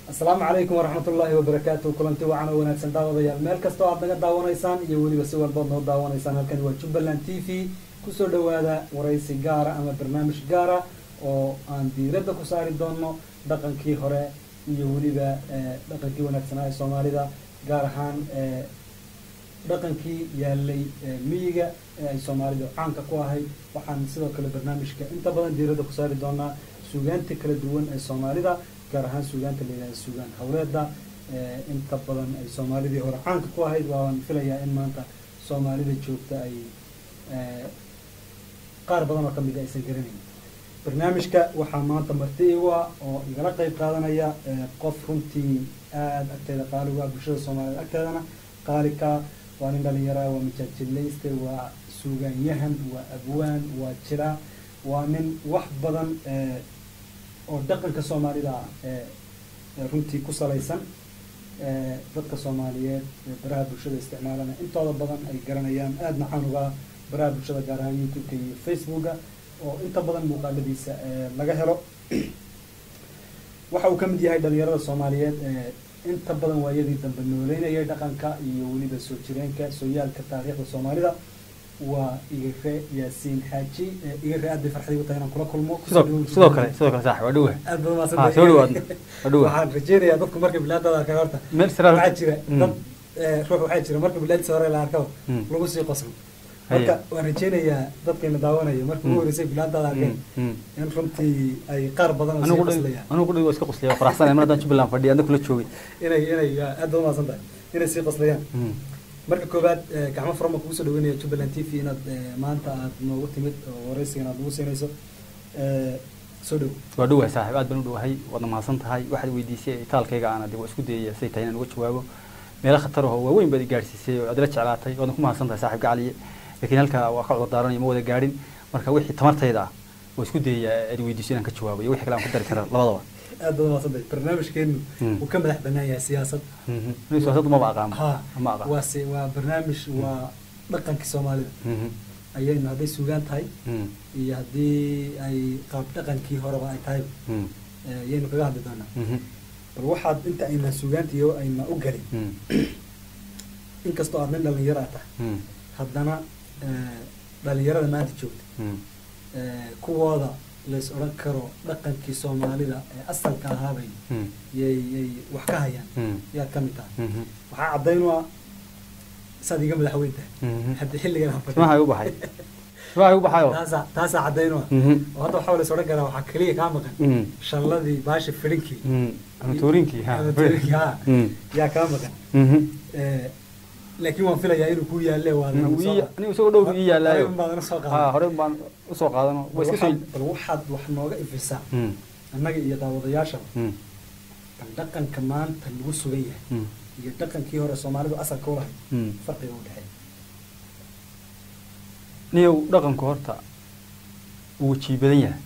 asalaamu calaykum waraxmat ullaahi wabarakaatu kulanti wacan oo wanaagsan daawadayaal meel kastoo aad naga daawanaysaan iyo weliba si walbood noo daawanaysaan halkani waa jubbaland t v kusoo dhawaada waraysi gaara ama barnaamij gaara oo aan diiradda ku saari doono dhaqankii hore iyo weliba dhaqankii wanaagsanaa ee soomaalida gaar ahaan dhaqankii yaalay miyiga ee ay soomaalidu caanka ku ahay waxaan sidoo kale barnaamijka inta badan diiradda ku saari doonaa suugaanta kala duwan ee soomaalida gaar ahaan suugaanta la yidhahda suugaan hawleeda inta badan ay soomaalidii hore caanka ku ahayd waan filayaa in maanta soomaalida joogta ay qaar badan oo kamid a aysan garanayn barnaamijka waxaa maanta marti igu ah oo igala qeyb qaadanaya qof runtii aada agteeda qaaligu ah bulshada soomaaliyed agteedana qaalika waa nin dhalinyaraa waa majaajilayste waa suugaanyahan waa abwaan waa jira waa nin wax badan oo dhaqanka soomaalida ah runtii ku salaysan dadka soomaaliyeed baraha bulshada isticmaalana intooda badan ay garanayaan aadna canuga baraha bulshada gaar ahaan youtube-ka iyo facebooka oo inta badan muuqaaladiisa laga helo waxa uu ka mid yahay dhalinyarada soomaaliyeed inta badan waayadii dambe nooleynayay dhaqanka iyo weliba soo jireenka sooyaalka taariikhda soomaalida waa igare yaasiin xaaji igare aad bay farxadii u tahay inaan kula kulmo sidoo kale sidoo kale sax waa dhowa aad baad ha umaadsantay soo dhawaadna waa dhowa waxaan rajeynayaa dadku marka bilaadada arkay horta meel siraad waxaa jira Mm. dad ruux waxaa jira marka bilaadisa hore la arkaba Mm. lagu sii qoslo Haye. marka waan rajeynayaa dadkayna daawanaya marka ugu Mm. horeysay bilaadada arkay Mm, mm. in runtii ay qaar badan oo sii anigu dhan qoslayaan anigu dhan waa iska qoslaya faraxsan mar haddaan jubbaland fadhiya adna kula joogay inay inay aad baad umaasan tahay inay sii qoslayaan Mm. marka koowaad eh, gacmo furama kugu soo dhaweynaya jubbaland t v inaad eh, maanta aad noogu timid oo waraysigan aad nagu siinayso Eh, soo dhow waa dhowahay saaxiib aad baan u dhowahay waadna mahadsan tahay waxaad weydiisay taalkayga aana dib waa isku dayaya say tahay inaan uga jawaabo meelo khatar ahoo waaweyn baad i gaadhsiisay oo aad ila jeclaatay waadna ku mahadsan tahay saaxiib gacaliye laakiin halkaa waa ka cudur daaranayo ma wada gaadhin marka wixii tamartayda ah waa isku dayaya aad i weydiiso inaan ka jawaabo iyo wixii kale aan ku dari kara labadaba aad baad umaasan tahay barnaamijkeenu Mm. uu ka madax banaan yahay siyaasad Mhm. nin siyaasaddu maba aqaano ha ma aqaan waa se waa barnaamij waa dhaqankii soomaalida Mhm. ayaynu hadday suugaan tahay Mm. iyo haddii ay qaab dhaqankii horeba ay tahay Mm. ayaynu kaga hadli doonaa Mhm. bal waxaad inta ayna suugaanta iyo ayna u galin Mm. inkastoo aad nin dhalinyaro ah tahay Mm. haddana eh, dhalinyarada maanta joogta Mm. eh, kuwooda lays odhan karo dhaqankii soomaalida ee asalka ahaabay Mm. yay yay wax ka hayaan Mm. yaad ka mid tahay Mhm. waxaa caddayn u ah saad iga madaxweyn tahay Mhm. hadda xilligan aan fadhiyo. timaha u baxay timaha u baxayo taasaa taasaa caddayn u ah Mhm. oo hadda waxaa lays odhan karaa waxaa keliya kaa maqan Mm. shalladii baasha filinkii Mm. ama tuurinkii ha Ama tuurinkii, ha. Mm. yaa kaa maqan Mhm. Eh, laakiin waan filayaa inuu ku yaalle waa Wii- anigu isagoo dhow ii yaalaayo baadan usoo ha qaadan hore baan usoo qaadano waa bal iska soo waxaad bal waxaad wax nooga ifisaa Mm. annaga iyo daawadayaashaba Mm. bal dhaqanka maanta lagu sugan yahay Mm. iyo dhaqankii hore soomaalidu asalka u lahayd Mm. farqiga u dhexeeya niyow dhaqanku horta wuu jii badan yahay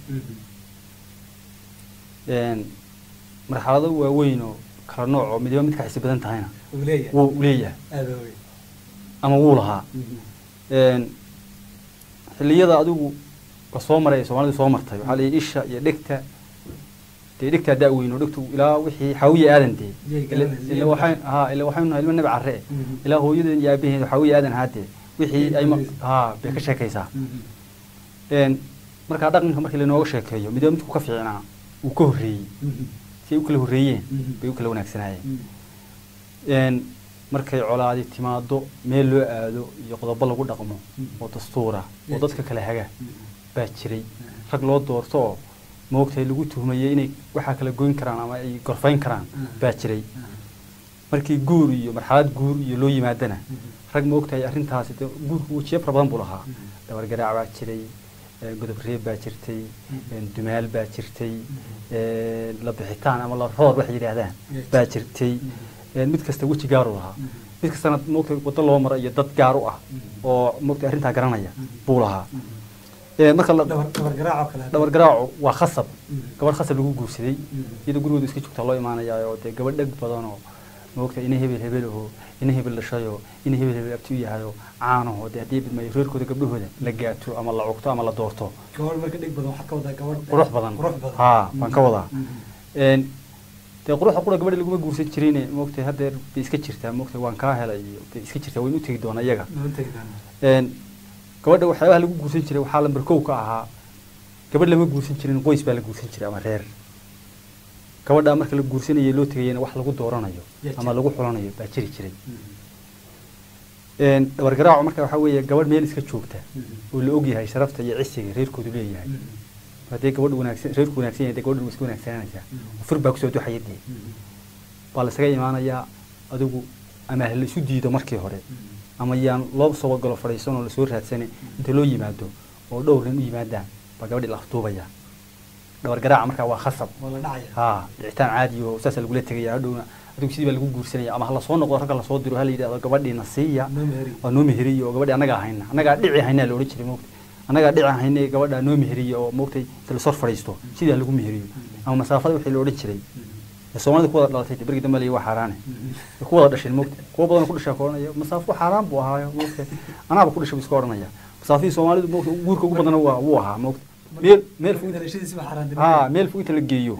Een, marxalado waaweyn oo kala nooc oo midba mid ka xisi badan tahayna uu leeyahay wuu leeyahay aada wey ama wuu lahaa Een, xilliyada adigu la soo maray ee soomaalidu soo martay waxaa la yidhi isha iyo dhegta dee dhegtaa da-weyn oo dhegtu ilaa wixii xaawiye aadan dee Yay Ila- garanaysa, ila yay waxay ha ila waxaynu nahay ilmo nabi carre eh. Mhm. ilaa hooyadeen iyo aabaheen xaawiye aadan haadee wixii ay ma- Yay ha bay ka sheekaysaa Een, markaa dhaqanka markii lanooga sheekeeyo midba midku ka fiicnaa uu ka horreeyey si ay u kala horreeyeen Mhm. bay u kala wanaagsanaayeen Een, markay colaadi timaado meel loo aado iyo qodobo lagu dhaqmo Mhm. oo dastuura oo Yeah. dadka kala haga baa jiray rag loo doorto oo moogtahay lagu tuhmayey inay waxaa kala goyn karaan ama ay gorfayn karaan Mhm. baa jiray markii guur iyo marxalad guur iyo loo yimaadana rag moogtahay arrintaasi dee guurku wejiyo fara badan buu lahaa Mhm. dhabargaraac baa jiray ee, godob reeb baa jirtay Mhm. een, dumaal baa jirtay ee, la bixitaan ama la roor waxay yidhaahdaan Yeah. baa jirtay een, mid kasta weji gaaru lahaa mid kastana moogtahay waddo loo mara iyo dad gaar u ah Mhm. oo moogtahay arrintaa garanaya Mhm. buu lahaa Ee, marka la dhabar dhabar garaacoo kale dhabar garaacu waa khasab Mhm. gabadh khasab lagu guursaday Mhm. iyadoo gurigooda iska joogtaa loo imaanayaa oo dee gabadh dheg badan oo moogta ina hebel hebel aho ina hebel dhashayo ina hebel hebel abti u yahayo caanaho dee haddii bidmayo reerkooda gabdhahooda la gaato ama la cugto ama la doorto gabadh marka dhig badan waxaa ka wadaa gabadh qurux badan qurux badan haa baan ka wadaa Mhm. Een, dee quruxda qura gabadha laguma guursan jirine moogtay haddeer bay iska jirtaa moogtay waan kaa helay iyo bay iska jirtaa waynu u tegi doonaa iyaga noo tegi doonaa Een, gabadha waxyaabaha lagu guursan jiray waxaa lambar kow ka ahaa gabadh lama guursan jirin qoys baa la guursan jiray ama reer gabadha marka la guursanayo loo tegayana wax lagu dooranayo Ya ama jira. lagu xulanayo baa jiri jiray Een, dhabar garaacu marka waxaa weeye gabadh meel iska joogta oo la ogyahay sharafta iyo cisiga reerkoodu leeyahay haddii gabadh wanaagsan reerku wanaagsan yahay dee gabadhu way iska wanaagsananaysaa fur baa kusoo duxaya dee baa la isaga imaanayaa adigu ama ha la isu diido markii hore ama yaan loo soo galo fadhiisan oo lasoo raadsane inta loo yimaado oo dhowr nin u yimaadaan baa gabadhi la afduubaya dhabar garaaca markaa waa khasab waa la dhacaya haa dhicitaan caadi oo saasa lagula tegaya hadhowna adigu sidii baa lagu guursanaya ama ha lasoo noqdo ragga lasoo diro ha la yidhahdo gabadhiina siiya noo meheri waa noo meheriye oo gabadhi annagaa hayna annagaa dhici haynaa la odhan jiray moogtay annagaa dhici hayna gabadha noo meheriye oo moogtay inta lasor fadhiisto sidaa lagu meheriyo ama masaafada wixii la odhan jiray ee soomaalida ku wada dhalatay dee bergi dambe la waa xaaraane way ku wada dhasheen moogtay kuwa badan ku dhashaa ka odhanaya masaafo xaaraan buu ahaayo moogtay anaaba ku dhashay buu iska odhanaya masaafihii soomaalidu moogtay guurka ugu badana waa wuu ahaa moogtay meel meel fog dhalashadiisi baa xaaraan haa meel fog inta la geeyo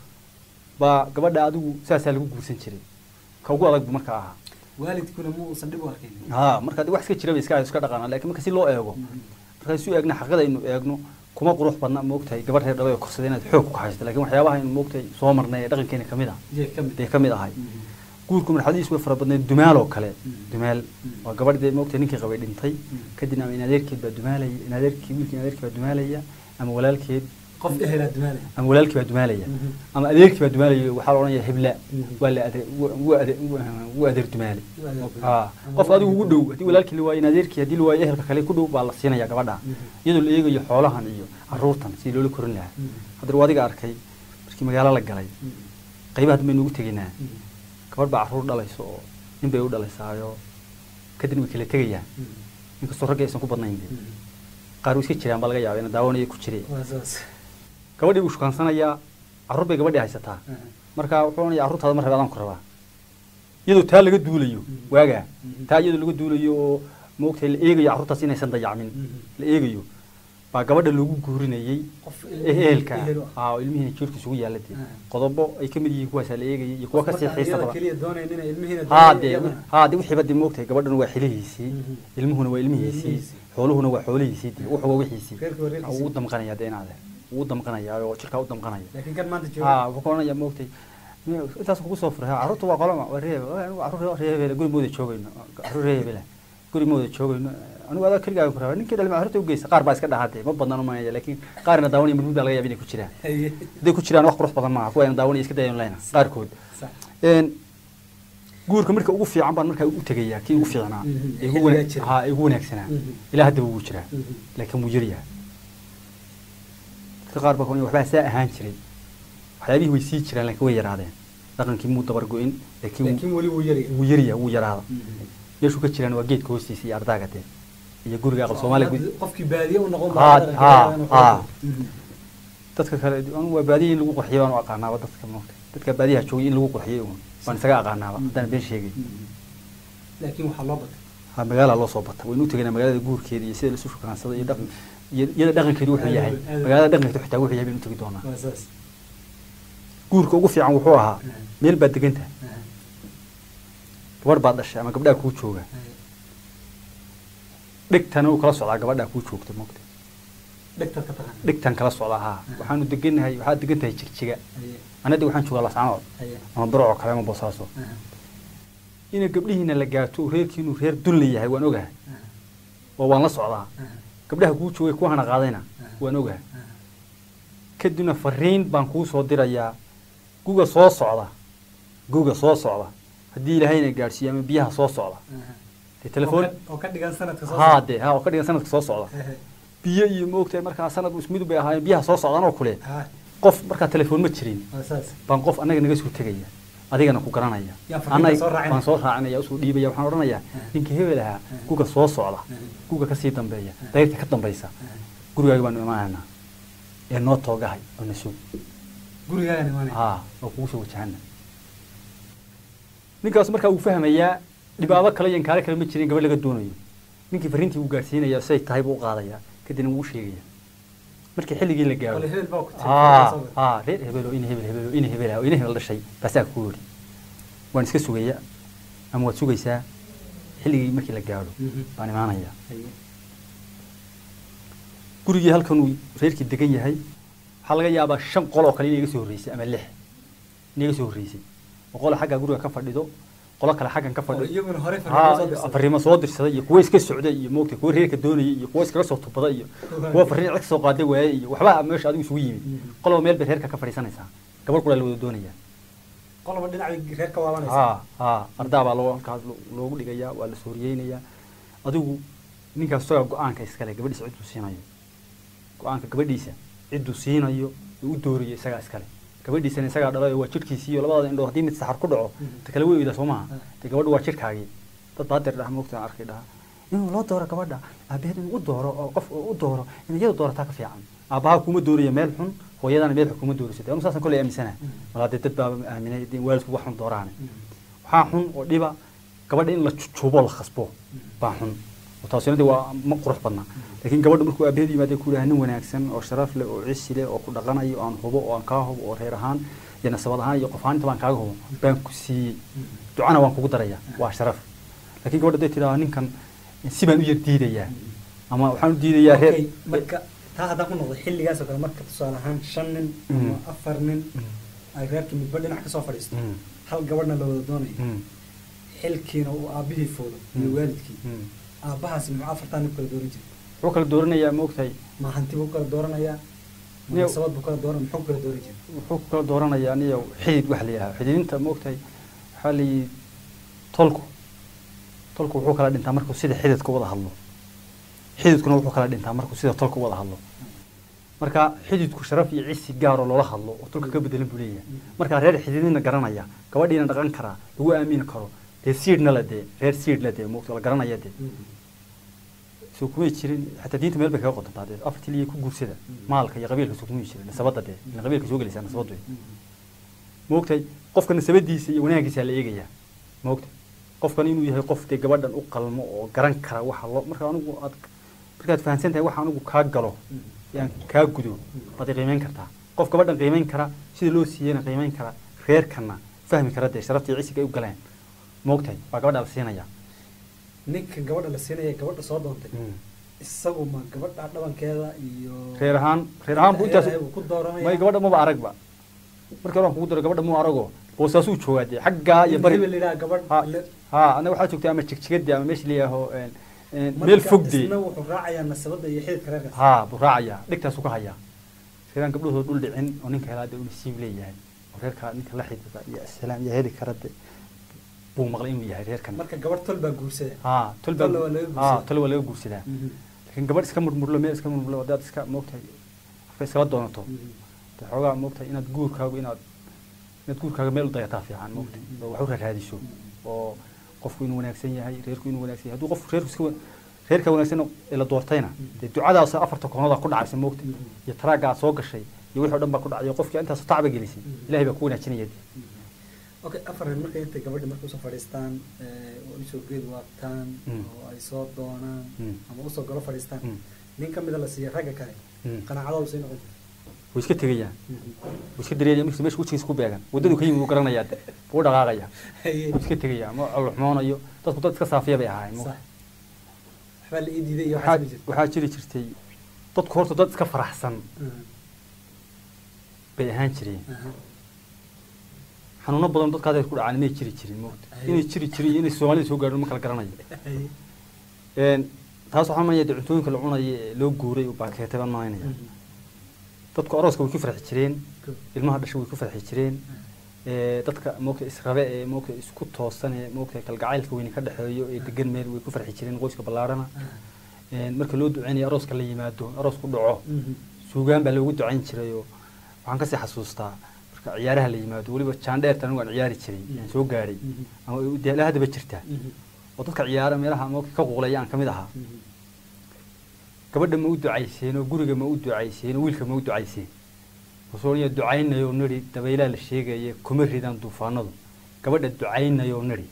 baa gabadha adigu saasaa lagu guursan jiray ka ugu adag bu marka ahaa waalidkuna mu uusan dhib u arkayn haa marka de wax iska jira bay iska iska dhaqaana laakiin marka si loo eego marka isu eegna xaqada aynu eegno kuma qurux badna moogtahay gabadh reer dhabay oo korsada inaad xoog ku haysto laakiin waxyaabaha aynu moogtahay soo marnay ee dhaqankeena kamid ah jee ka mid dee kamid ahay guurku marxaladiisu way fara badnayd dumaal oo kale dumaal waa gabadh dee moogtahay ninkii qabay dhintay kadibna ama in adeerkeed baa dumaalaya in adeerkii wiilkii in adeerkii baa dumaalaya ama walaalkeed qof ehelaa dumaalay ama walaalkii baa dumaalaya Mhm. ama adeerkii baa dumaalaya waxaa la odhanaya hebla Mhm. waa la adeer waa adeer waa adeer dumaale Waa adeer dumaale. haa qof adigu ugu dhow haddii walaalkii la waayo in adeerkii haddii la waayo ehelka kale ku dhow baa la siinaya gabadha Mhm. iyadoo la eegayo xoolahan iyo caruurtan sidii loola korin lahaa haddana waa adiga arkay markii magaalo la galay qaybaha dambe nugu tegaynaa gabadh baa caruur dhalayso oo nin bay u dhalaysaayo kadibna way kala tegayaan inkastoo ragga aysan ku badnayn dee qaar way iska jiraan baa laga yaaba ina daawanaya ku jire waa saas gabadhii buu shukaansanayaa carruur bay gabadhii haysataa marka wuxuu ohanaya carruurtaada ma rabe adaan ku rabaa iyadoo taa laga duulayo Mhm. waagaa Mhm. taa iyadoo laga duulayo oo maogtahay la eegayo carruurtaas inaysan dayacmin Mhm. la eegayo baa gabadha loogu guurinayey qof ehelka ehel u ah. aa oo ilmihiina jiirka isugu yaalla dee Ah. qodobo ay ka mid yihiin kuwaasaa la eegayay iyo kuwa kasii Marka xiisa iyada badan keliya doonayn inay ilmihiina haa doonayaan dee iyadana. haa dee wixiiba dee moogtahay gabadhan waa xilihiisii Mhm. ilmuhuna waa ilmihiisii Ilmihiisii. xooluhuna waa xoolihiisii dee wuxuu waa wixiisii Reerku waa reerkiisii. wuu damqanaya dee inaade wuu damqanaya oo jirkaa u damqanaya laakiin kan maanta jooga haa wuxuu oranaya moogtay intaas kugu soo furay haa, carruurta waa qolama waa reebe anigu carruur reer hebele guri mooda joogayno carruur reer hebele guri mooda joogayno anigu adaa keligaaga ku rabaa ninkii dhalma carruurta u geysa qaar baa iska dhahaatee ma badnaan umanaya laakiin qaarina daawanaya marmud baa laga yaaba inay ku jiraan Haye. hadday ku jiraan wax qurux badan maaha kuwa ayna daawanaya iska dayan leyna qaarkood Sax. Een, guurka marka ugu fiican baan markaa u tegayaa kii ugu fiicnaa Mhm. ee ugu Xilligaa wana- jira. haa, ee ugu wanaagsanaa Mhm. ilaa haddaba wuu jiraa Mhm. laakiin wuu yaryahay dadka qaar baa ku waxbaa saa ahaan jiray waxyaabihii way sii jiraan laakiin way yaraadeen dhaqankii muu dabar go-in laakiin laakiin weli wuu yaryahay wuu yaryahay wuu yaraada Mhm. meeshuu ka jiraan waa geedka hoostiisa iyo ardaaga dee iyo guriga aqal soomaaliya Hadda gud- qofkii baadiye u noqon Haa, baa haa, haa. Mhm. dadka kale anigu waa baadiya in lagu qurxiyo baan u aqaanaaba dadka moogta dadka baadiyaha joogay in lagu qurxiyo uun baan isaga aqaanaaba haddaan been sheegay Mhm. laakiin waxaa loo batay ha magaala loo soo bata waynu u tegaynaa magaalada guurkeeda iyo sida laisu shukaansado iyo dhaqan iyo iyada dhaqankeedu wuxuu Aad yahay weyn, aad weyn. magaalada dhaqankeedu xitaa wuxuu yahay baynu u tegi doonaa waa saas guurka ugu fiican wuxuu ahaa Mhm. meel baad deganta Aha. gabadh baad dhashay ama gabdhaha kuu jooga Haye. dhegtana uu kala socdaa gabadhaa kuu joogta moogta dhegtaad ka taqaan dhegtan kala socdaa haa Mhm. waxaanu degannahay waxaad degan tahay jigjiga Haye. anadi waxaan joogaa lascanood Haye. ama barocoo kale ama boosaaso Aha. ina gabdhihiina la gaato reerkiinu reer dulli yahay waan ogahay Aha. oo waan la socdaa Aha. gabdhaha kuu joogay kuwa hana qaadayna Mhm. waan ogahay Aha. kadibna fariin baan kuu soo dirayaa guga soo socda guga soo socda haddii ilaahayna gaadhsiiyo ama biyaha soo socda Aha. dee telefoon oo ka- oo ka dhigan sanadka soo haa socda. dee haa oo ka dhigan sanadka soo socda Haye. biyo iyo maogtahay markaa sanad ismid bay ahaayeen biyaha soo socdaan oo kule Haa. qof markaa telefoon ma jirin waa saas baan qof annaga naga soo tegaya adigana ku garanaya Yaa fariinta Annaga- soo raacinaya. waan soo raacinaya usoo dhiibaya waxaan odhanayaa Ah. ninka hebel ahaa Ah. guga soo socda Ah. guga kasii dambeeya Ah. dayrta ka dambaysa Aha. gurigaaga baanu imaanaynaa ee noo toogahay oo na sug gurigaagan imaanaya haa oo kugu soo wajahana ninkaas markaa uu fahmayaa dhibaabo kale iyo inkaare kale ma jirin gabadh laga doonayo ninkii fariintii uu gaadhsiinaya say tahay buu u qaadayaa kadibna wuu u sheegaya markii xilligii la gaaro Wala hebel baa ku aa tiri aa reer hebel oo in hebel hebel oo in hebel oo in hebel dhashay baasaa ku yidhi waan iska sugaya ama waad sugaysaa xilligii markii la gaadho baan imaanaya gurigii halkan uu reerkii degan yahay waxaa laga yaabaa shan qol oo kale inay iga soo horreysay ama lix inay iga soo horreysay oo qola xagga guriga ka fadhido qolo kale xaggan ka fadhido iyaguna hore haa fariimo soo dirsaday iyo kuwa iska socday iyo moogtay kuwa reerka doonayay iyo kuwa iskaga soo tubaday iyo kuwa fariin cid soo qaaday waayay iyo waxba meesha adigu isugu yimid qoloba meel bay reerka ka fadhiisanaysaa gabar kula la wada doonaya qoloba dhinac reer ka waabanaysa haa haa ardaa baa loo halkaas lo- loogu dhigayaa waa la sooriyeynayaa adigu ninkaas isagaa go-aanka iskale gabadhiisa cidduu siinayo go-aanka gabadhiisa cidduu siinayo ee u doorayo isagaa iskale gabadhiisana isagaa dhalayo waa jidhkiisii iyo labadaada indhood haddii mid saxar ku dhaco ta kale way oydaa soo maaha dee gabadhu waa jidhkaagii dad baa hadeer dhaha moogta arkay dhaha inuu loo dooro gabadha aabaheed inuu u dooro oo qof u dooro in iyadu doorataa ka fiican aabbaha kuma dooraya meel xun hooyadana meel xun kuma dooraysa anu saasan kolley aaminsana walaa dee dad baaba aaminay dee waalidku wax xun dooraane waxaa xun oo dhiba gabadha in la jujuubo la khasbo baa xun oo taasina dee waa ma qurux badna laakiin gabadha markuu aabaheed yimaada ku yidhaha nin wanaagsan oo sharaf leh oo cisi leh oo ku dhaqanayo oo aan hubo oo aan kaa hubo oo reer ahaan iyo nasabad ahaan iyo qof ahaan inta baan kaaga hubo baan ku siiyey ducana waan kugu daraya waa sharaf laakiin gabadha hadday tidhaha ninkan si baan u yar diidayaa ama waxaan u diidayaa reer Okay, marka taa haddaan ku noqdo xilligaas oo kale marka tusaale ahaan shan nin ama Mm. afar nin ay reerkii midba dhinac kasoo fadhiisto Mm. hal gabadhna la wada doonayo Mm. xilkiina uu aabihii foodo iyo Mm. waalidkii Mm. aabbahaasi muxuu afartaa nin kala dooran jiray wuxuu kala dooranayaa ma ogtahay ma hanti buu kala dooranayaa ma Niyo- nasabad buu kala dooran muxuu kala dooran jiray wuxuu kala dooranayaa aniyo xidid wax la yidhaha xididinta ma ogtahay waxaa la yidhi tolku tolku wuxuu kala dhintaa markuu sida xididka u wada hadlo xididkuna wuxuu kala dhintaa markuu sida tolka u wada hadlo marka xididku sharaf iyo cisi gaaroo loola hadlo oo tolka ka bedelan buu leeyahay markaa reer xididina garanaya gabadhiina dhaqan karaa lagu aamini karo dee siidhna la dee reer siidh la dee moogta la garanaya dee soo kumay jirin xataa diinta meel bay kaga qodantaa dee afartii liya ku guursada maalka iyo qabiilka soo kumay jirin nasabadda dee ila qabiilka soo gelaysaa nasabaddu maogtahay qofka nasabadiisa iyo wanaagiisa la eegayaa maogta qofkan inuu yahay qof dee gabadhan u qalmo oo garan kara waxa loo marka anigu aad markaad fahansan tahay waxa anigu kaa galo yaan kaa gudo waad i qiimeyn kartaa qof gabadhan qiimeyn kara sida loo siiyeyna qiimeyn kara reerkana fahmi kara dee sharaftii cisiga ay u galeen maogtahay waa gabadha la siinaya ninka gabadha la siinaya gabadha soo doontay Mm. isagu ma gabadha dhabankeeda iyo reer ahaan reer ahaan buu intaas Ilaahay buu ku dooranaya may gabadha maba aragba markii hore aan kugu daro gabadha muu arago boosaasuu joogaa dee xaggaa iyo bari hebel yidhaha gabadh ha le- ha anaga waxaa joogtay ama jigjigadii ama meesha layaaho marka meel fogdee isna wuxuu raacayaa nasabada iyo xididka reerkaas ha buu raacayaa dhigtaasuu ka hayaa reeraan gabdhahooda dhul dhicin oo ninka helaa dee uu nasiib leeyahay oo reerka ninka la xidhiidha iyo asalaam iyo heli kara de buu maqlay inuu yahay reerkan marka gabadh tol baa guursada ha tol baa Tol waa laga ha guursadaa. tol waa laga guursadaa laakiin gabadh iska murmurlo meel iska murmurlo haddaad iska moogtahay qofka iskala doonato de xoogaa moogtahay inaad guurkaagu inaad inaad guurkaaga meel u dayataa fiican moogtahay oo wax u raaraadiso oo qofku inuu wanaagsan yahay reerku inuu wanaagsan yahay hadduu qof reerku iska wa- reerka wanaagsan ee la doortayna dee ducadaas afarta koonada ku dhacaysa moogta iyo taraagga aad soo gashay iyo wixii o dhan baa ku dhacay qofkii intaas tacba gelisay ilahay baa ku wanaajinaya dee okay afar reer markay intay gabadhi marka usoo fadhiistaan oo usoo geed waabtaan Mm. oo ay soo doonaan Mm. ama usoo galo fadhiistaan Mm. nin kamida la siiya ragga kale Mm. qanaacadoodu say noqon way iska tegayaan way iska dareeraya markiisa meesha wejigiisa ku beegan waddadu ka yimid wuu garanayaa de wuu dhaqaaqaya Haye. wuu iska tegaya ma cawlxumoonayo dadku dad iska saafiya bay ahaayeen Sax. moogta waxbaa la ii diiday iyo waxaa waxaa jirta waxaa jiri jirtay dadku horta dad iska faraxsan bay ahaan jireen xanuuno badan dadka hadda ku dhacaan inay jiri jirin moogta Ay. inay jiri jirin iyo inay soomaalida soo gaadho ma kala garanayo Een, taas waxaa maaya de cuntooyinka la cunaya ee loo guuray u baakeetay baan malaynaya dadku arooska way ku farxi jireen ilmaha dhasha way ku farxi jireen ee, dadka moogta israbe ee moogta isku toosan ee moogta kalgacaylka weyni ka dhexeeyo ee degan meel way ku farxi jireen qoyska ballaarhana Een, marka loo duceynayo arooska la yimaado aroos ku dhaco suugaan baa loogu ducayn jiray oo waxaan kasii xasuustaa marka ciyaaraha la yimaado weliba jaandheerta anigu aan ciyaari jiray aan soo gaadhay ama dee ilaa haddaba jirta oo dadka ciyaara meelaha moogta ka quuqlaya aan ka mid ahaa gabadha ma u ducayseen oo guriga ma u ducayseen oo wiilka ma u ducayseen wuxuu ducaynayo nidhi dabaylaha la sheegaya kuma ridaan duufaanadu gabadha ducaynayo nidhi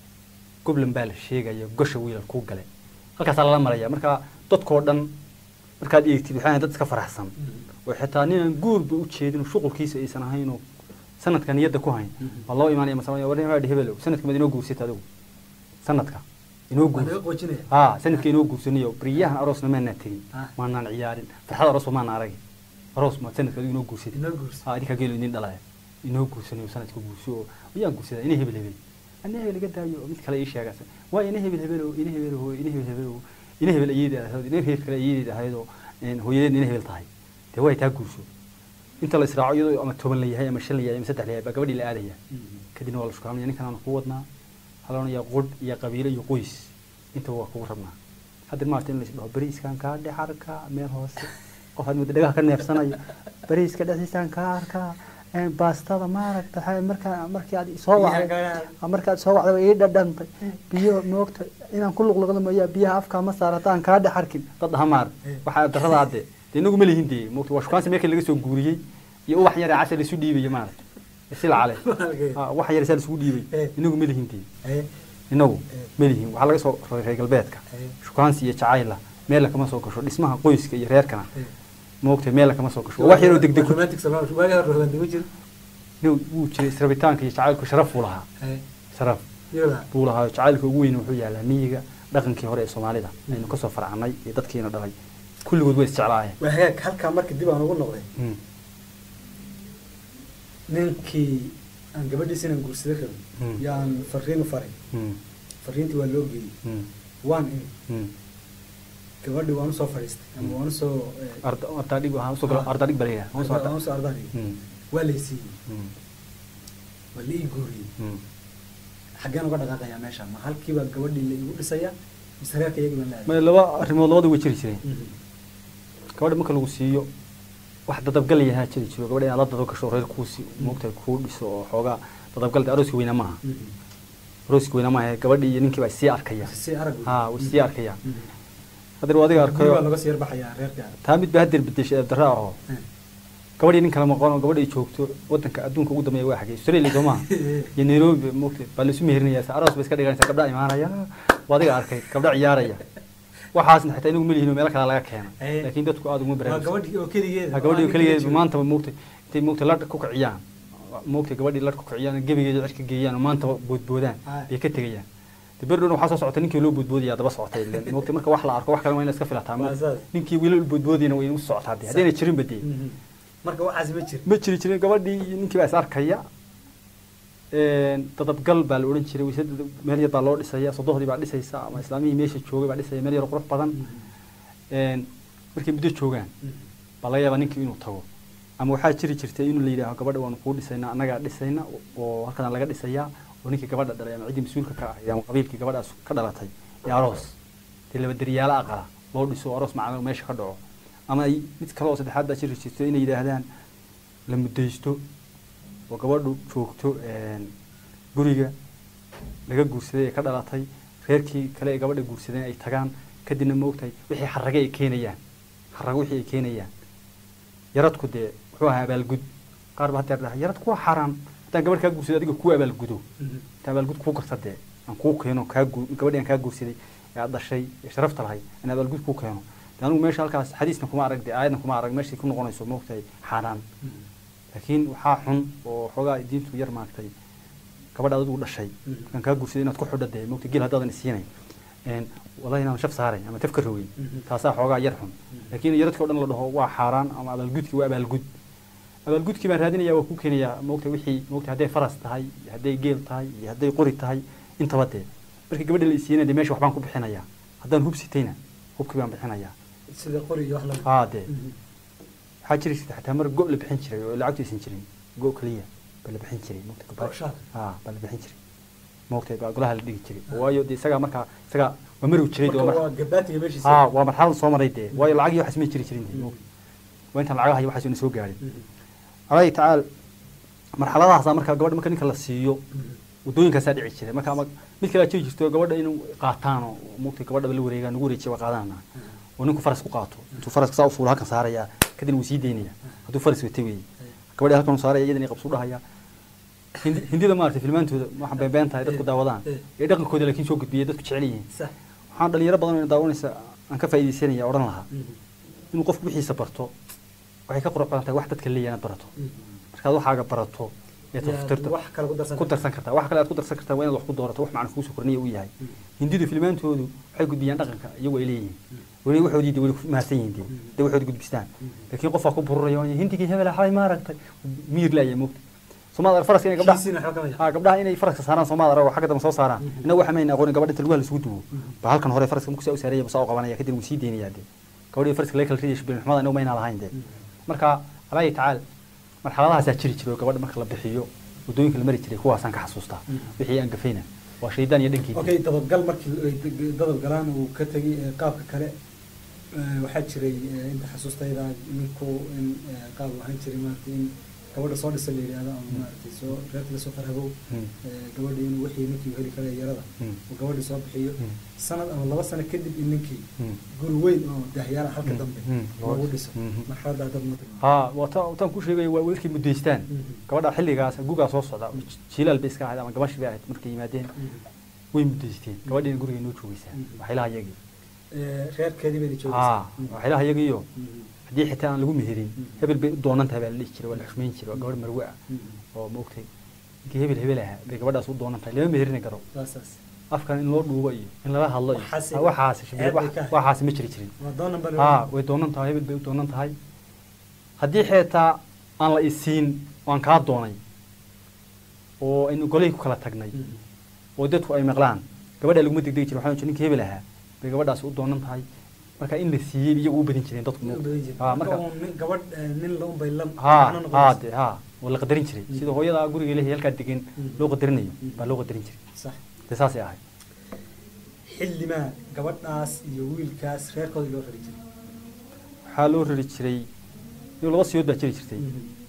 goblan baa la sheegaya gosha wiilal kuu gale halkaasaa lala maraya marka dadkoo dhan markaad eegtid waxay ahayd dad iska faraxsan oo xitaa ninaan guurba u jeedin oo shuqulkiisa aysan ahayn oo sanadka niyadda ku hayn Mhm. waa loo imaanaya masama war nin hebelow sanadka mad inoo guursata adigu sanadka inoo waa laga guurs qoojinaya haa sanadka inoo guursanayo beriyahan aroosna maanaa tegin Ah. maanaan ciyaarin farxad aroosba maana arag aroos ma sanadka adigu inoo guursatay inoo guursa haa idinkaa geelo idin dhalaya inoo guursanayo sanadka guurso oo ayaan guursadaa ina hebel hebel ana hebel iga daayo oo mid kale ii sheegas waa ina hebel hebel oo ina hebel oo ina hebel hebel oo ina hebel ayeedeed ahayd ina hebel kale ayeedeed ahayd oo een, hooyadeed ina hebel tahay dee way taa guurso inta la israaco iyadoo ama toban la yahay ama shan la yahay ama saddex la yahay baa gabadhii la aadaya kadibna waa la shukaamaya ninkan aanu ku wadnaa haloonayaa qudh iyo qabiilo iyo qoys intaba waa kugu rabnaa hadda maarta in la isdhaho bariiskan kaa dhex arkaa meel hoose qof aad muddo dhagaha ka neefsanayo bariiska dhexdiisaan kaa arkaa een, baastada maaragta waxaa markaa markii aad soo wacday markaad soo wacday way ii dhadhantay biyo moogta inaan ku luqluqda mooyaa biyaha afkaa ma saar haddaan kaa dhex arkin dad aha maar waxaa darrada hadde dee inagu ma lihin dee moogta waa shukaansi meelkii laga soo guuriyey iyo ubax yar ee cashar isu dhiibaya maaragta sila cale Ah, wax yar saa isugu dhiibay Eh. inagu ma lihin dee Eh, inagu Eh. ma lihin waxaa laga soo raray reer galbeedka Eh. shukaansi iyo jacayla meel kama soo gasho dhismaha qoyska iyo reerkana eh. moogta meel kama soo gasho wax yaroo degdeg ku romantic Soomaali- waagi hore romantic ma jiro Nin wuu jiray israbitaanka iyo jacaylku sharaf buu lahaa Eh, sharaf iyadaa. buu lahaa jacaylka ugu weyn wuxuu yaalaa miyiga dhaqankii hore ee soomaalida aynu kasoo farcanay iyo dadkiina dhalay kulligood way isjeclaayeen waa hagaag halkaa marka dib aan ugu noqday Mm, ninkii aan gabadhiisa inaan guursada rabin Mm. yaan fariin u faray mm, fariintii waa loo geeyey mm, waan imi mm. gabadhi waan usoo fadhiistay ama waan usoo eh, Arda- ardaadhig waxaan usoo gala- Ah. ardaadhig baa la yidhaha. Waan usoo waan arda- usoo ardadhigay Mm, waa laysiiyey mm, waa la ii guuriyey mm. xaggeen uga dhaqaaqayaa meesha ma halkiibaa gabadhii la igu dhisayaa mise reerka iyagii baan la Maya laba arrimood labada way jiri jireen Mhm. gabadha marka lagu siiyo wax dadabgal yahaa jiri jiro gabadha inaad la dadab gasho reer kuusi moogtahay kuu dhiso oo xoogaa dadabgal dee arooska weyna maaha Mhm. arooska weyna maaha gabadhii iyo ninkii baa sii arkaya si arag wey. haa way sii arkayaan Mhm. haddana waa adiga Guri baa arkayo laga sii yarbaxayaa reerka taa mid baa hadeer bedeshay eebdarra ahoo Eh. gabadhii nin kala maqan oo gabadha ay joogto wadanka adduunka ugu dambeeya waa xagee australia soo maaha iyo nairobi moogta baa laisu meherinayaa sa aroos bay iska dhiganaysaa gabdha imaanaya waa adiga arkay gabdha ciyaaraya waxaasna xitaa inagu melihin oo meelo kale laga keena Eh. laakiin dadku aada uguma waa baraarugsan gabadhii oo keligeeda ha gabadhii oo keligeed aan maanta moogta intay moogta ladh ku kiciyaan moogta gabadhii ladh ku kiciyaan gebigeeda cirka geeyaan oo maanta boodboodaan Ah. bay ka tegayaan de berdhowna waxaa soo socota ninkii loo boodboodaya daba socotay ileen moogta marka wax la arko wax kale waa in la iska filataa Waa saas. ninkii wiilal boodboodayna way u socotaa de haddayna jirin ba dee Mhm. marka waxaasi ma jiro ma jiri jirin gabadhii iyo ninkii baa is arkaya Een, dadabgal baa la odhan jiray wayse meel yar baa loo dhisaya sodohdii baa dhisaysa ama islaamihii meesha joogay baa dhisaya meel yar oo qurux badan Een, markay muddo joogaan Mhm. baa laga yaabaa ninkii inuu tago ama waxaa jiri jirtay inuu la yidhaaho gabadha waanu kuu dhisayna annagaa dhisayna oo halkan laga dhisayaa oo ninkii gabadha dhalay ama ciddii mas-uulka ka ahayd ama qabiilkii gabadhaas ka dhalatay ee aroos dee laba deryaalo aqala loo dhiso oo aroos macna meesha ka dhaco ama ay mid kale oo saddexaad baa jiri jirto inay yidhaahdaan la muddaysto oo gabadhu joogto een, guriga laga guursaday ee ka dhalatay reerkii kale ee gabadha guursadeen ay tagaan kadibna ma ogtahay wixii xarage ay keenayaan xarago wixii ay keenayaan yaradku dee wuxuu ahaa abaalgud qaar baa hadeer dhaha yaradku waa xaaraan haddaan gabadh kaa guursaday adiga kuu abaalgudo Mhm. intaan abaalgud kuu garta dee aan kuu keeno kaa gu gabadhii aan kaa guursaday ee aad dhashay ee sharafta lahay aan abaalgud kuu keeno dee anigu meesha halkaas xadiisna kuma arag dee aayadna kuma arag meeshay ku noqonayso ma ogtahay xaaraan Mhm. laakiin waxaa xun oo xoogaa diintu yar maagtay gabadha adigu dhashay Mhm. markaan kaa guursaday inaad ku xidho dee mogta geel haddaadan isiinay wallahi inaan shaf saaray ama taf ka rogay Mhm. taasaa xoogaa yar xun laakiin yaradkii o dhan la dhaho waa xaaraan ama abaalgudki waa abaalgud abaalgudkii baan raadinaya waa ku keenayaa mogta wixii mogta hadday faras tahay iyo hadday geel tahay iyo hadday qori tahay intaba dee markii gabadha la isiinay dee meesha waxbaan ku bixinayaa haddaan hub sitayna hubkii baan bixinayaa sida qori iyo wax lamid haa dee Mhm. waxaa jiri jirta xataa mar go la bixin jiray oo lacagtu aysan jirin go keliya baa la bixin jiray mogta Oo gabadha shaal. haa baa la bixin jiray mogta baa golaha la dhigi jiray waayo dee isagaa markaa isagaa waa marow jiray dee marka waa waa gabaatiga meeshiisa haa waa marxalad soo maray dee waayo lacag iyo waxaas ma jiri jirin dee mogta waa intaan lacagaha iyo waxaas ina soo gaadhin Mhm. alaahi tacaala marxaladahaasaa markaa gabadha marka ninka la siiyo Mhm. wadooyinkaasaa dhici jiray marka ama mid kale jiri jirto gabadha inuu qaataan oo mogta gabadhaba la wareegaan nagu wareejiya waa qaadana oo ninku faras ku qaato intuu faraska saa u fuulo halkan saaraya kadibna wuu sii daynaya hadduu faras watay weeye gabadhi halkan uu saaraya iyadana qabsu dhahaya Hindi- hindida maaragtay filmaantooda waxaan beenbeen tahay dadku daawadaan Eh. ee dhaqankooda laakiin soo gudbiyay dadku jecel yihiin sax waxaan dhalinyaro badan oo daawanaysa aan ka faa'iidaysanaya odhan lahaa Mhm. inuu qofku wixiisa barto waxay ka qurux badan tahay wax dadka leeyahay inaad barato markaad waxaaga barato ee taftirto wax kale ku darsan ku darsan kartaa wax kale aad ku darsan kartaa waa inaad wax ku doorato wax macna kugu soo korniya uu yahay hindidu filmaantoodu waxay gudbiyaan dhaqanka iyagu ay leeyihiin weli waxoodii de weli ku mahadsan yihiin de de waxoodi gudbistaan laakiin qofaa ku bururaya oo hindigii hebel xalay ma aragtay miyir laaya moogta somaad arag faraska inay gabdhaha kiisina waxba kama ha gabdhaha inay faraska saaraan somaad arag oo xagga dambe soo saaraan inna waxa mayna aqoon gabadha inta lugaha la isugu duwo ba halkan hore faraska markuu saa u saaraya basaa u qabanaya kadib wuu sii deynayaa de gabadhii faraska laga kala ridayo shibin xumada inuu mayna lahayn de marka alaayi tacaal marxaladahaasaa jiri jiray oo gabadha marka la bixiyo waddooyinka la mari jiray kuwaasaan ka xasuustaa wixii aan gafayna waa shaydaan iyo dhankeedii okay dabadgal markii ay dadab galaan uu ka tegay ee, qaabka kale ee, waxaa jiray ee, inta xasuustayda ninku in ee, qaab uu ahaan jiray maaragtay in gabadha soo dhisa la yidhaahdo ama maaragtay soo reerka lasoo farhabow Hmm. ee, gabadhii inuu wixii ninkii heli kara yarada Hmm. uu gabadhii soo bixiyo Hmm. sanad ama laba sano kadib in ninkii Hmm. guri weyn oo dahyaala halka Hmm. dambe Hmm. loogu dhiso Hmm. marxaladda dad ma tagno haa waata wataan ku sheegaya waa wiilkii muddaystaan Mhm. gabadha xilligaas gugaa soo socda jiilaal bay iska ahayd ama gabashi bay ahayd markay yimaadeen way muddaysteen gabadhiina guriga noo joogaysaa Mhm. waxyaalaha iyagii Ee, reerkeedii bayna haa joogaysaa waxyaalaha iyagiiyo Mhm. haddii xitaa aan lagu meherin Mhm. hebel bay u doonan tahay baa la dhihi jiray waa la xushmayn jiray waa gabadh marwe ah Mhm. oo maogtay ninkii hebel hebel ahaa bay gabadhaas u doonan tahay lama meherini karo saasaas afkan in loo dhuubo iyo in lala hadlo iyo Waxaasi- Ah, waxaasi shibir ceeb bay ka ahayd. waxaasi ma jiri jirin waa doon number haa way doonan tahay hebel bay u doonan tahay haddii xitaa aan la isiin oo aan kaa doonay oo aynu golihii ku kala tagnay oo dadku ay maqlaan gabadha laguma degdegi jirin waxaa ninka hebel ahaa bay gabadhaasi u doonan tahay marka in la siiyey iyagu u badin jireen dadku haa marka gabadh eh, nin la unbay la haa macno haa noqonaysa. de haa waa la qadarin jiray Mm. sida hooyada guriga lehi halkaa degan Mm. loo qadarinayo Mm. baa loo qadarin jiray sax de saasay ahayd xillimaa gabadhaas iyo wiilkaas reerkooda loo rari jiray waxaa loo rari jiray iyo laba siyood baa jiri jirtay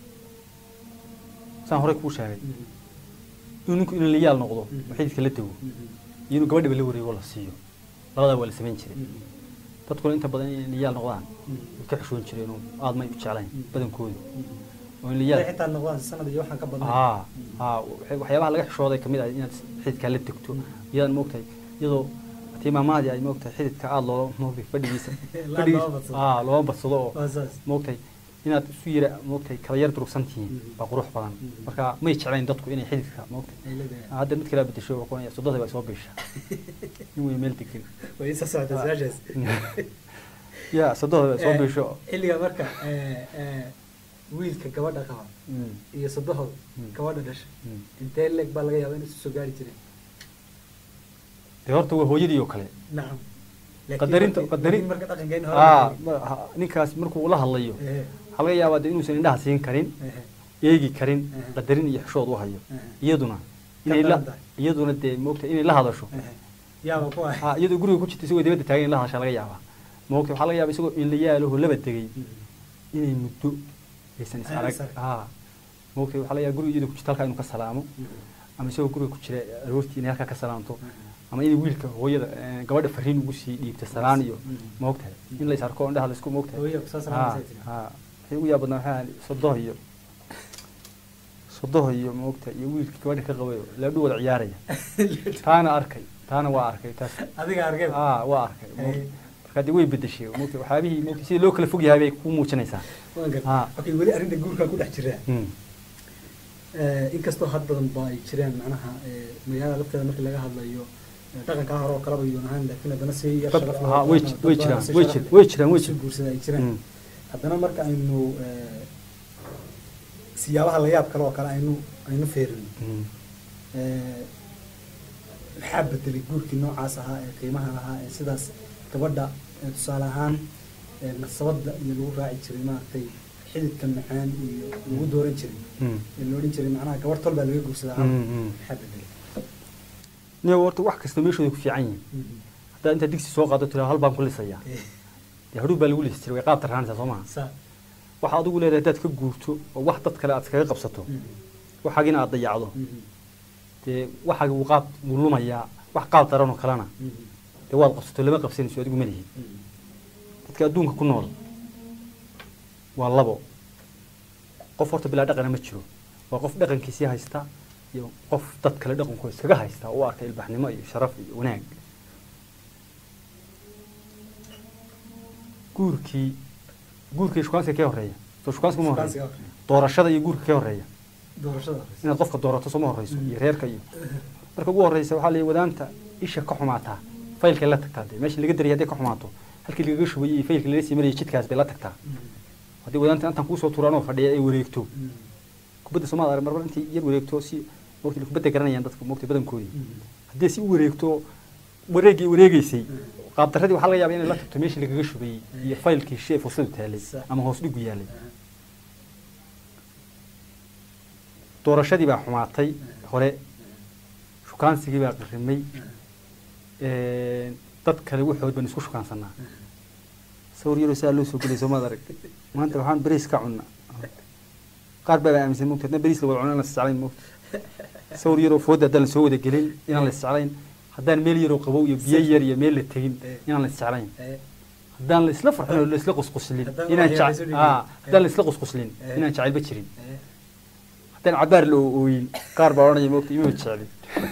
saan horey kuu sheegay inuu ninku inuu layaal noqdo Mm. oo xididka la dego iyo inuu gabadhaba la wareego la siiyo labadaa waa la samayn jiray dadkuna inta badan inay layaal noqdaan way ka xishoon jireen oo aad may u jeclayn Mm. badankoodu oo in Hadday layaal xitaa noqdaan sanad iyo waxaan ka badnay haa haa waxay- waxyaabaha laga xishooday kamid ah inaad xididkaa la degto iyadaan moogtahay iyadoo tii maamaadii ay moogtahay xididka aada loo moogtay fadhigiisa Laa fadhigiisa loo badsado. haa looma badsado oo waa saas moogtahay inaad isu yira moogtahay kala yar durugsan tihiin Mhm. baa qurux badan Mhm. marka may jeclayn dadku inay xididka moogtahay ay leedahay hadda mid kala bedesho waa kuwan soddada baa soo biisha in way meel degan way isa socdaa su-aashaas ya soddada baa soo Eh, biisho xilliga marka eh, eh, wiilka gabadha qaba Mm, iyo soddahooda Mm. gabadha dhasha mm. intee leeg baa laga yaabaa in isu soo gaari jireen dee horta waa hooyadii oo kale nacam Laakiin Qadarinta- markii- qadarin- marka dhaqankeena hore aa la tegay. ma- ha- ninkaas markuu la hadlayo Ehe, waxaa laga yaabaa de inuusan indhaha siin karin ehe, eegi karin Mhm. qadarin iyo xishood u hayo ehe, iyaduna Ka inay la daran tahay. iyaduna dee moogta inay la hadasho ehe. yaaba ku ah ha iyadoo guriga ku jirta isagoo dibadda taagan in la hadashaa laga yaabaa moogta waxaa laga yaabaa isagoo in la yaalaho laba tegey Mhm. inay muddo aysan is Aynan arag is arag. ha moogta waxaa laga yaabaa guriga iyadoo ku jirta halkaa inuu ka salaamo Mhm. ama isagoo guriga ku jira aroortii inay halkaa ka salaamto Mhm. ama inay wiilka hooyada eh, gabadha fariin ugu sii dhiibta salaan iyo Mhm. moogtahay in la is arko indhaha la isku moogtahay Hooyo ku soo ha salaamaysa tiri. ha waxay ugu yaab badnaa waxaa ahayd sodoh iyo sodoh iyo moogta iyo wiilka gabadha ka qabayo laadhu wada ciyaaraya taana arkay taana waa arkay taas adiga argay ah waa arkay Hey. marka dee way bedeshay moogta waxyaabihii moogta sidii loo kala fog yahay bay ku muujinaysaa waan gartay Ah. okay weli arrinta guurkaa ku dhex jiraa Mm. Eh, inkastoo had badan ba ay jiraan macnaha eh, magaalada lafteeda markii laga hadlayo eh, dhaqankaa hore oo kaleba yuun ahaan laakiin haddana si yar Dad- sharaf haa, leh, way dad ji- badan way si jiraan, sharaf way leh jir- way jiraan, way isu jiraan. guursada ay jiraan Mm. haddana marka aynu eh, siyaabaha la yaab kale oo kale aynu aynu feerino Mm. Eh, maxaa bedelay guurkii noocaas ahaa ee qiimaha lahaa ee sidaas gabadha eh, tusaale ahaan eh, nasabada iyo lagu raaci jiray maaragtay xididka macaan iyo lagu dooran jiray Mm. ee la odhan jiray macnaha gabar tol baa laga guursadaa Mm, mm. maxaa bedelay niyo horta wax kasta meeshooda ku fiican yihiin haddaad intaad digsi soo qaado tiraa hal baan ku lisayaa Eh, dee hadhuub baa lagu lisi jiray way qaab tarraanaysaa soo maha saa waxaa adigu leedahay haddaad ka guurto oo wax dad kale aad iskaga qabsato Mhm. waxaagina aad dayacdo Mhm. dee waxaagi wuu qaab wuu lumayaa wax qaab daran oo kalena Mhm. dee waad qabsato lama qabsanayso adigu ma lihi Mhm. dadka adduunka ku nool waa labo qof horta bilaa dhaqana ma jiro waa qof dhaqankiisii haysta iyo qof dad kale dhaqankooda iskaga haysta oo u arka ilbaxnimo iyo sharaf iyo wanaag guurkii guurka iyo shukaansiga kee horeeya soo shukaansiga ma Shukaansiga horeeya horreeya. doorashada iyo guurka kee horeeya doorashada horeysa inaad qofka doorato sooma horeyso iyo reerka iyo marka ugu horeysa waxaa la wadaanta isha ka xumaataa faylkay la tagtaa dee meesha laga dariyay hadday ka xumaato halkii lagaga shubayay iyo faylkii lala sii marayay jidkaas bay la tagtaa haddii wadaanta intaan kuusoo tuuraan oo fadhiya ay wareegto kubadda soomaad arag marmar intay yar wareegto si mogta kubadda garanayaan dadka mogta badankoodii haddii si u wareegto wareegii wareegeysay qaabdaradii waxaa laga yaabaa inay la tagto meeshii lagaga shubayay iyo faylkii shee fursadu taalay Sax. ama hoos dhigu yaalay doorashadii baa xumaatay hore shukaansigii baa qirimay dad kale waxood baan isku shukaansanaa sawir yaroo saa loo soo gelay soomaad arag maanta waxaan beriis ka cunna qaar baa aaminsan mogta haddana beriis la wada cuno inaan la isjeclayn mogta sawir yaroo fooda haddaan la soo wada gelin inaan la isjeclayn haddaan meel yaroo qabow iyo biyo yar iyo meel la tegin inaan la isjeclayn haddaan la isla farxin oo la isla qusquslin Haddaan inaan wax jec- yar isu dhigin. aa, haddaan la isla qusquslin Eh. inaan jacaylba jirin haddaan cabaar la ooyin qaar baa odhanaya mogta ima jeclin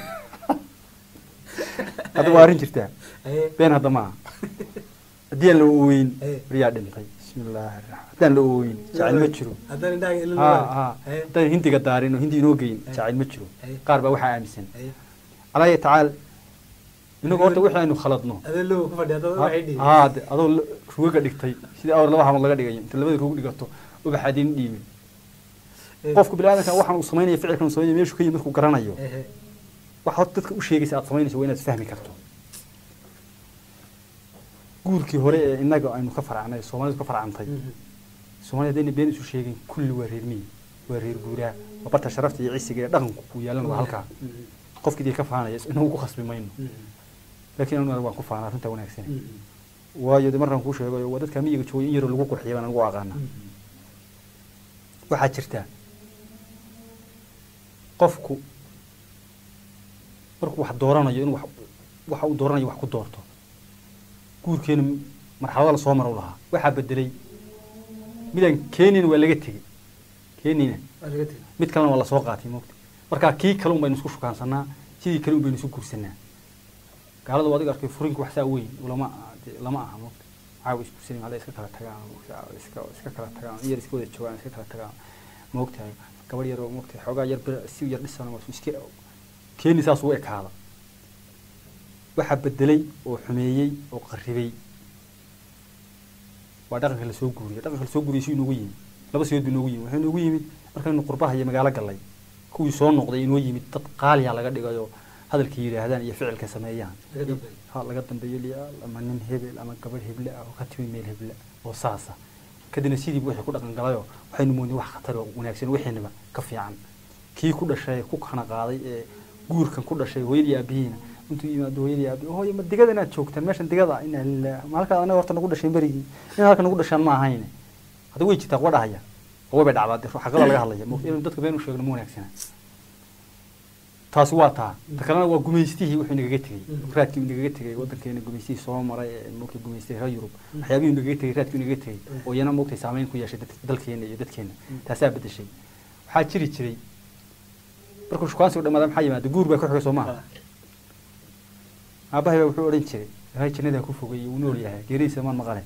hadda waa arrin jirtaa been hadda maaha haddii aan la ooyin Eh. riyaa dhintay bismillaahi raxmaan haddaan la ooyin jacayl ma jiro haddaan indhaha ilin ha ha haddaan hindiga daarin oo hindi inoo geyin Eh. jacayl ma jiro Eh. qaar baa waxaa aaminsan calaa tacaal inagu horta wixii aynu khaladno adee low ku fadhiya dad waxay dhihi haa de adoo la- rugaga dhigtay sidii awr laba hamad laga dhigayo inta labada rug dhigato ubaxaad in dhiibin qofku biniaadanka waxaan uu samaynaya ficilkan uu samaynaya meeshuu ka yimid markuu garanayo wax horta dadka u sheegaysa aad samaynayso waa inaad fahmi karto guurkii hore ee innaga aynu ka faracnay soomaalidu ka farcantay soomaalida haddayna been isu sheegin kulli waa reer miyi waa reer guuraa waa barta sharafta iyo cisiga iyo dhaqanku ku yaalan waa halkaa qofkii dee ka faanaya inagu ku khasbi mayno laakiin anu waan ku faana arrinta wanaagsan waayo de markaan kuu sheegayo waa dadka miyiga joogay in yaroo lagu qurxiya baan anigu aqaana waxaa jirta qofku markuu wax dooranayo inuu wax- waxa uu dooranayo wax ku doorto guurkeena marxalada lasoo maro lahaa waxaa bedelay midaan keenina waa laga tegey keenina mid kalena waa lasoo qaatay moogta marka kii kale un baynu isku shukaansanaa sidii kale un baynu isu guursanaa gaalada waa adiga arkay furinku wax saa weyn lama dee lama aha moogta caawa isguursanin hada iska kala tagaan moogta caawa iska iska kala tagaan in yar iska wada joogaan iska kala tagaan moogtahay gabadh yar oo moogtahay xoogaa yar bir si yar dhisan waa iska keeni saas ugu ekaada waxaa bedelay oo xumeeyey oo qarribay waa dhaqanka lasoo guuriyay dhaqanka lasoo guuriyay si inoogu yimid laba sidood buu inoogu yimid waxaa inoogu yimid markaynu qurbaha iyo magaalo gallay kuwii soo noqday inoo yimid dad qaaliya laga dhigayo hadalka yidhaahdaan iyo ficilka sameeyaan Laga dambeeyo. ha laga dambeeyo liyaal ama nin hebel ama gabadh heble ah oo ka timi meel heble oo saasa kadibna sidiiba wixii ku dhaqan galayoo waxaynu moodnay wax khatar oo wanaagsan wixiinaba ka fiican kii ku dhashay ku kana qaaday ee guurkan ku dhashay hooyadii aabihiina intuu yimaado hooyadii aabi hooyo ma digada inaad joogtaan meeshan digada ah inaa lilah ma halkaad anaga horta nagu dhashay berigii in halka nagu dhashaan ma ahayne hadda way jirtaa kuwa dhahaya oo way bay dhacdaa dee xaqada laga hadlaya mo inaynu dadka been u sheegno ma wanaagsana taasi waa taa ta kalena waa gumaystihii wuxuu nagaga tegey Mhm. raadkii uu nagaga tegey waddankeena gumaystihii soo maray ee moogtay gumaystay reer yurub waxyaabihii uu nagaga tegey raadkii uu nagaga tegey oo iyana moogtay saameyn ku yeeshay dad- dalkeena iyo dadkeena taasaa bedeshay waxaa jiri jiray markuu shukaansigu dhamaada maxaa yimaada guur baa ku xigay soo maaha aabahay baa wuxuu odhan jiray ilaahay jannadaa ku fogay uu nool yahay geeridiisa maan maqale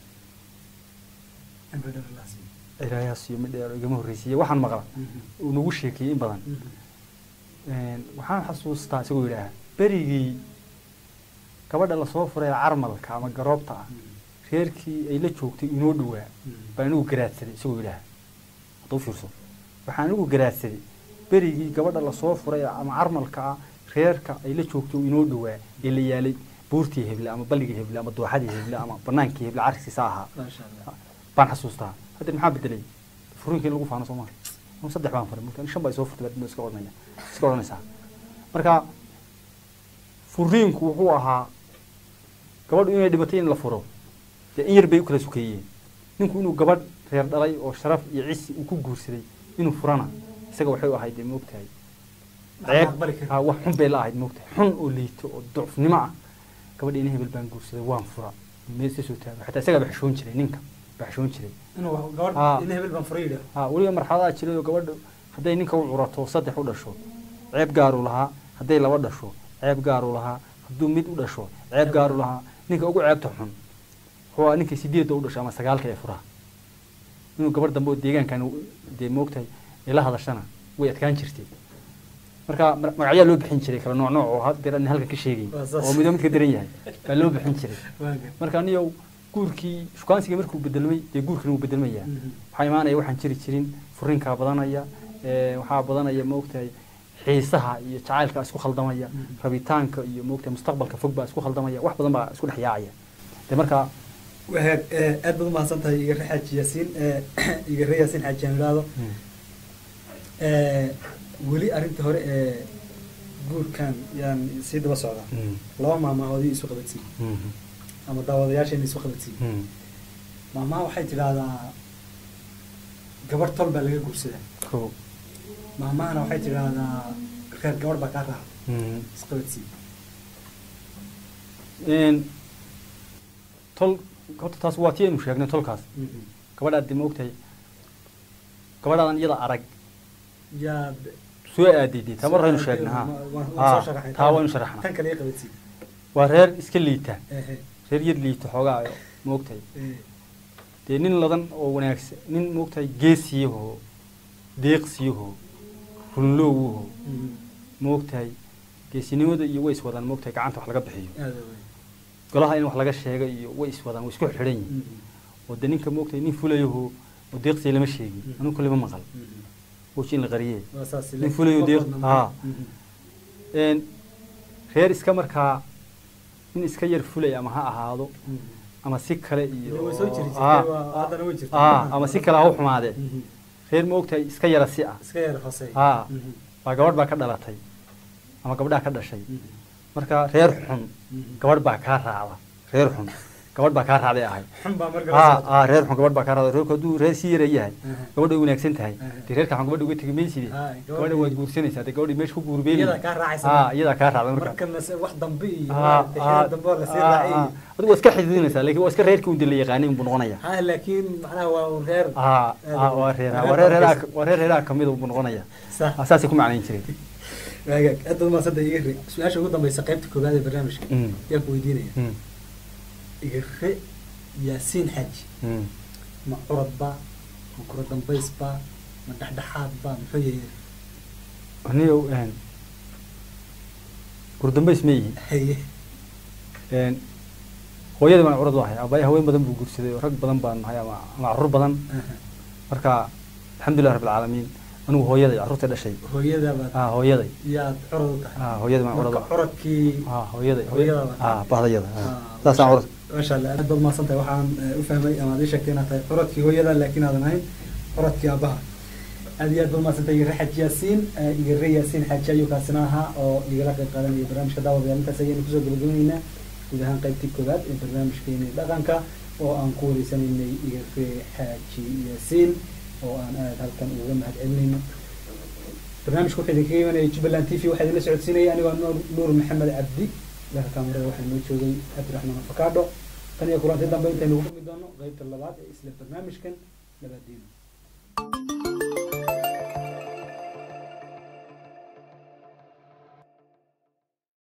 ilaahaas iyo mid dheer oo igama horreysiiye waxaan maqla uu nagu sheekiyey in badan Een, waxaan xasuustaa isagoo yidhaaha berigii gabadha lasoo furay carmalka ama garoobta ah reerkii ay la joogtay inoo dhowaa baan anigu garaadsaday isagoo yidhaaha hadda u fiirso waxaan anigu garaadsaday berigii gabadha lasoo furay ama carmalka ah reerka ay la joogtay inoo dhowaa ee la yaalay buurtii heble ama balligii heble ama dooxadii heble ama banaankii heble carkiisa ahaa baan xasuustaa hadda maxaa bedelay furinkii in lagu faano soo maha anu saddex baan faray mugta shan baa soo furtay baa iska odhanaya iska odhanaysaa marka furiinku wuxuu ahaa gabadhu inay dhibatay in la furo dee in yar bay u kala sukeeyeen ninku inuu gabadh reer dhalay oo sharaf iyo cisi uu ku guursaday inuu furana isaga waxay u ahayd dee moogtahay ceeb ha wax xun bay la ahayd moogtahay xun oo liito oo ducfnimo ah gabadha ina hebel baan guursaday waan fura meel iska soo taago xataa isagaa baxshoon jiray ninka baxshoon jiray Ah. ha weliba marxaladaha jiray oo gabadha hadday ninka u curato saddex u dhasho ceeb gaaruu lahaa hadday laba dhasho ceeb gaaruu lahaa hadduu mid u dhasho ceeb gaaruu lahaa ninka ugu ceebta xun wuxuu ahaa ninka sideedda u dhasho ama sagaalka ee furaha inuu gabar dambe oo deegaankan uu- dee moogtahay ay la hadashana way adkaan jirtay marka ma- magacyaa loo bixin jiray kala nooc nooc oo haddeer aan halkan ka sheegayn Waa saas. oo midba midka daran yahay baa loo bixin jiray waaga marka aniyow guurkii shukaansiga markuu bedelmay dee guurkina wuu bedelmayaa Mhm. waxaa imaanaya waxaan jiri jirin furinkaa badanaya ee, waxaa badanaya maogtahay xiisaha iyo jacaylka isku khaldamaya Mhm. rabitaanka iyo maogtahay mustaqbalka fog baa isku khaldamaya wax badan baa isku dhex yaacaya de marka wahaag ee, aad baad umahadsan tahay igare xaaji yaasiin ee, igare yaasiin xaaji aan idhaahdo ee, weli arrinta hore ee guurkan yaan sii daba socdaa laba maamaahoodii isu qabadsiin ama daawadayaashayna isu qabadsiin maamaha waxay tidhaahdaa gabarh tol baa laga guursadaa ko maamahana waxay tidhaahdaa reer gabarh baa kaa raacda isqabadsiin tol horta taas waa tii aynu sheegnay tolkaas gabadhaad de maogtahay gabadhaadan iyada arag yaa soo aadayday taa mar aynu sheegnay ha Ha, taa waynu sharaxnay tan kale qabadsiin waa reer iska liita ehe reer yar liita xoogaa maogtahay ee, dee nin ladan oo wanaagsan nin maogtahay geesiyahoo deeqsiyahoo runloowahoo mhm, maogtahay geesinimada iyo way iswadaan maogtahay gacanta wax laga bixiyo aad u weyn. golaha in wax laga sheega iyo way iswadaan way isku xidhan yihiin Mhm, oo dee ninka maogtahay nin fulayahoo oo deeqsiya lama sheegin Mm. anuu kale ma maqal mhm. wooji in la qariyee waa saas nin fulayo deeq haa Mhm, een reer iska markaa nin iska yar fulay ama ha ahaado mhm. ama si kale iyo Way soo jiri jirtay, Aa, waa- haddana way jirtaa. aa, ama si kale ha u xumaadee Mhm. reer maogtahay iska yara si ah iska yar hooseey aa Mhm, baa gabadh baa ka dhalatay ama gabdhaa ka dhashay mhm, marka reer xun mhm. gabadh baa kaa raacda reer xun gabadh baa kaa raacday ahay xun baa marka la aa socota. aa reer xun gabadh baa kaa raacday reerku hadduu reer si yara yahay Aha. gabadha way wanaagsan tahay Aha. dee reerka xun gabadha uga tegi mayside Haa, gabadhii- gabadha waad guursanaysaa dee gabadhii meesha ku guurbeeli Iyadaa kaa raacaysa aa marka. iyadaa kaa raacda marka markana se wax dambe iyo aa maaragtay aa xilli dambe oo lasii aa, raacay aa. adigu waa iska xididinaysaa laakiin waa iska reerkii un dee la yaqaanay unbuu noqonaya ha laakiin macnaha waa un reer aa aa waa reer waa reer reeraha waa reer reeraha kamid unbuu noqonaya sax Aa, saasay ku macnayn jireen waagaag aad baad umahadsanta igare su-aasha ugu dambeysa qaybta koowaad ee barnaamijka Mm, yaa ku weydiinaya mm, igare yaasiin xaaji mm. ma curad ba ma kura dambays ba ma dhexdhexaad ba muxuu yahay anigow een gurdambays ma yihi haye een hooyadii baan curad u ahay aabbahay haween badan buu guursaday oo rag badan baan nahay ama ama carruur badan aha. marka alxamdulilah rabbil caalamiin anigu hooyaday carruurta dhashay hooyada baad aa hooyaday yaad curad u tahay aa hooyadii baan curad u marka curadkii aa hooyaday Hooyada baa- aa bahdayada aa Ah, saasaan curad maasha allah aad baad mahadsan tahay waxaan eh, u fahmay ama aad ii sheegtay inaad tahay curadkii hooyada laakiin aadan ahayn curadkii aabbaha aad iyo aad baad mahadsan tahay igare xaaji yaasiin eh, igare yaasiin xaaji ayuu kaasina ahaa oo igala qayb qaadanaya barnaamijka daawadayaal intaas ayaynu kusoo gabagabanaynaa guud ahaan qaybtii koowaad ee barnaamijkeeni dhaqanka oo aan ku wareysanaynay igare xaaji yaasiin oo aan aad halkan uga mahad celinayno barnaamijka wuxuu idinkaga imanayay jubbaland t v waxaa idinla socodsiinaya anigoo nuur nuur maxamed cabdi dhanka kaamirada waxaa inoo joogay cabdiraxmaan afakaadho tan iyo kulanti dambe intaynu ugu kulmi doono qaybta labaad ee isla barnaamijkan labaadiino